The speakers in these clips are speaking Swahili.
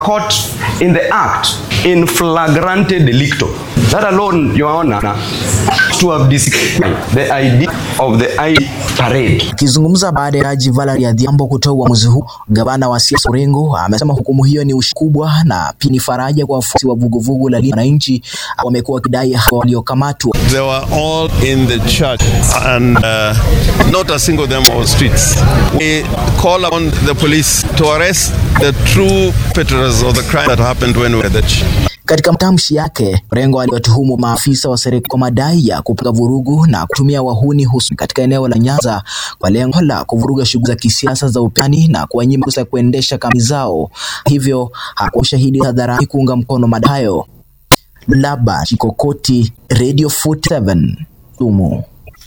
caught in the act in flagrante delicto. That alone, Your Honor, to have described the idea of the I parade. Akizungumza baada ya Jaji Valerie Adhiambo kutoa uamuzi huu, gavana wa siasa Orengo amesema hukumu hiyo ni ushi kubwa na pia ni faraja kwa wafuasi wa vuguvugu la Linda Wananchi wamekuwa wakidai hao waliokamatwa. They were all in the church and uh, not a single of them on streets. We call upon the police to arrest the true perpetrators of the crime that happened when we were at the church. Katika matamshi yake, Orengo aliwatuhumu maafisa wa serikali kwa madai ya kupanga vurugu na kutumia wahuni hususan katika eneo la Nyanza kwa lengo la kuvuruga shughuli za kisiasa za upinzani na kuwanyima fursa ya kuendesha kampeni zao, hivyo hakuwa shahidi hadharani kuunga mkono madai hayo. Laba Chikokoti, Radio 47, Kisumu.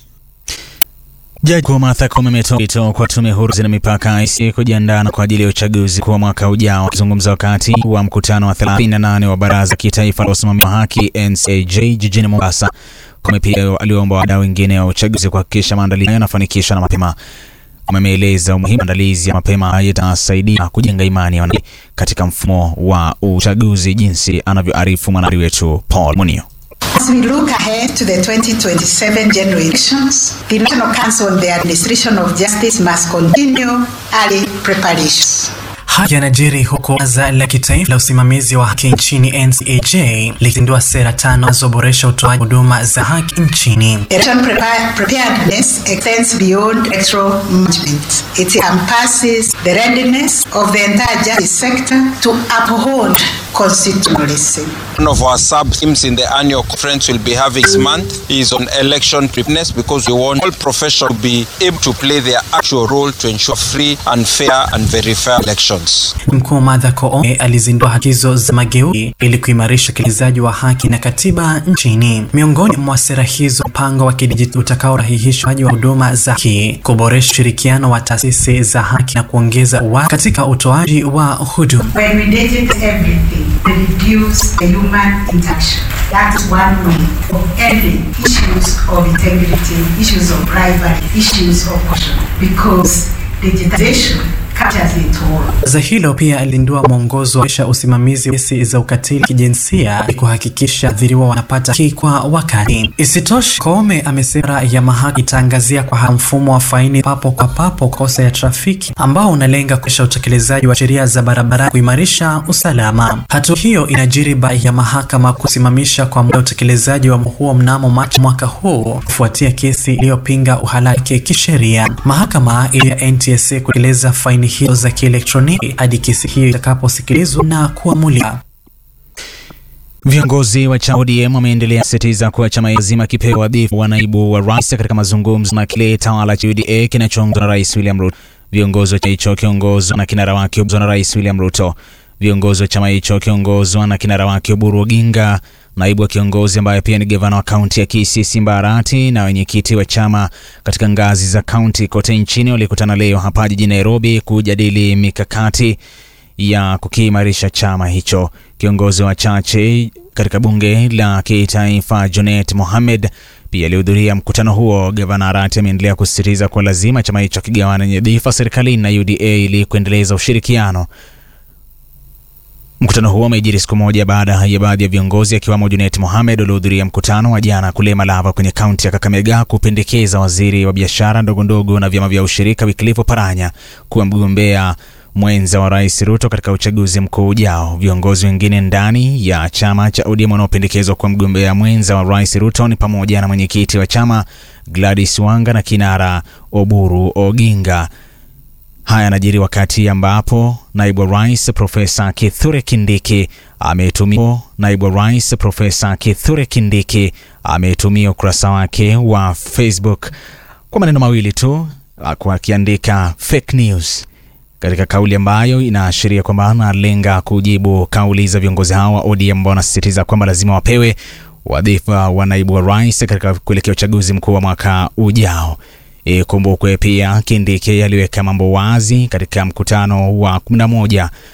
Jaji Mkuu Martha Koome ametoa wito kwa tume huru na mipaka IEBC kujiandaa kwa ajili ya uchaguzi kwa mwaka ujao. Akizungumza wakati wa mkutano wa 38 wa Baraza Kitaifa la Usimamizi wa Haki NCAJ jijini Mombasa, Koome pia aliomba wadau wengine wa uchaguzi kuhakikisha maandalizi yanafanikishwa na mapema. Koome ameeleza umuhimu maandalizi ya mapema yatasaidia kujenga imani ya wananchi katika mfumo wa uchaguzi, jinsi anavyoarifu mwanahabari wetu Paul Munio. As we look ahead to the 2027 general elections, the National Council on the Administration of Justice must continue early preparations. Haya yanajiri huku Baraza la Kitaifa la Usimamizi wa Haki nchini NCAJ likizindua sera tano zinazoboresha utoaji huduma za haki nchini. Election prepar- preparedness extends beyond electoral management. It encompasses the readiness of the entire justice sector to uphold constitutionalism. One of our sub themes in the annual conference we'll be having this month is on election preparedness because we want all professionals to be able to play their actual role to ensure free and fair and very fair elections. Mkuu Martha Koome alizindua haki hizo za mageuzi ili kuimarisha utekelezaji wa haki na katiba nchini. Miongoni mwa sera hizo, mpango wa kidijitali utakaorahihisha utoaji wa huduma za haki, kuboresha ushirikiano wa taasisi za haki na kuongeza uwazi katika utoaji wa huduma. When we digitize everything, we reduce the human interaction. That is one way of ending issues of integrity, issues of bribery, issues of corruption, because digitization captures it all. Baraza hilo pia alindua mwongozo wa kuboresha usimamizi wa kesi za ukatili kijinsia ili kuhakikisha athiriwa wanapata haki kwa wakati. Isitoshe, Koome amesema sera ya mahakama itaangazia kwa haraka mfumo wa faini papo kwa papo kwa kosa ya trafiki ambao unalenga kuisha utekelezaji wa sheria za barabara kuimarisha usalama. Hatua hiyo inajiri baada ya mahakama kusimamisha kwa muda utekelezaji wa huo mnamo Machi mwaka huu kufuatia kesi iliyopinga uhalali wake kisheria. Mahakama ili ya NTSA kutekeleza faini hizo za kielektroniki hadi kesi hiyo itakaposikilizwa na kuamuliwa. Viongozi wa chama ODM wameendelea kusisitiza kuwa chama lazima kipewe wadhifa wa naibu wa rais katika mazungumzo na kile tawala cha UDA kinachoongozwa na Rais William Ruto. Viongozi wa chama hicho kiongozwa na kinara wake Oburu na Rais William Ruto. Viongozi wa chama hicho kiongozwa na kinara wake Oburu Oginga, naibu wa kiongozi ambaye pia ni gavana wa kaunti ya Kisii Simba Arati na wenyekiti wa chama katika ngazi za kaunti kote nchini walikutana leo hapa jijini Nairobi kujadili mikakati ya kukiimarisha chama hicho. Kiongozi wa chache katika bunge la kitaifa Junet Mohamed pia alihudhuria mkutano huo. Gavana Arati ameendelea kusisitiza kuwa lazima chama hicho kigawane nyadhifa serikalini na UDA ili kuendeleza ushirikiano. Mkutano huo umejiri siku moja baada ya baadhi ya viongozi akiwemo Junet Mohamed waliohudhuria mkutano wa jana kule Malava kwenye kaunti ya Kakamega kupendekeza waziri wa biashara ndogo ndogo na vyama vya ushirika Wycliffe Oparanya kuwa mgombea mwenza wa Rais Ruto katika uchaguzi mkuu ujao. Viongozi wengine ndani ya chama cha ODM wanaopendekezwa kuwa mgombea mwenza wa Rais Ruto ni pamoja na mwenyekiti wa chama Gladys Wanga na kinara Oburu Oginga. Haya yanajiri wakati ambapo naibu wa rais Profesa Kithure Kindiki ametumia naibu wa rais Profesa Kithure Kindiki ametumia ukurasa wake wa Facebook kwa maneno mawili tu, kwa akiandika fake news katika kauli ambayo inaashiria kwamba analenga kujibu kauli za viongozi hao wa ODM ambao wanasisitiza kwamba lazima wapewe wadhifa wa naibu wa rais katika kuelekea uchaguzi mkuu wa mwaka ujao. Ikumbukwe pia Kindiki aliweka mambo wazi katika mkutano wa 11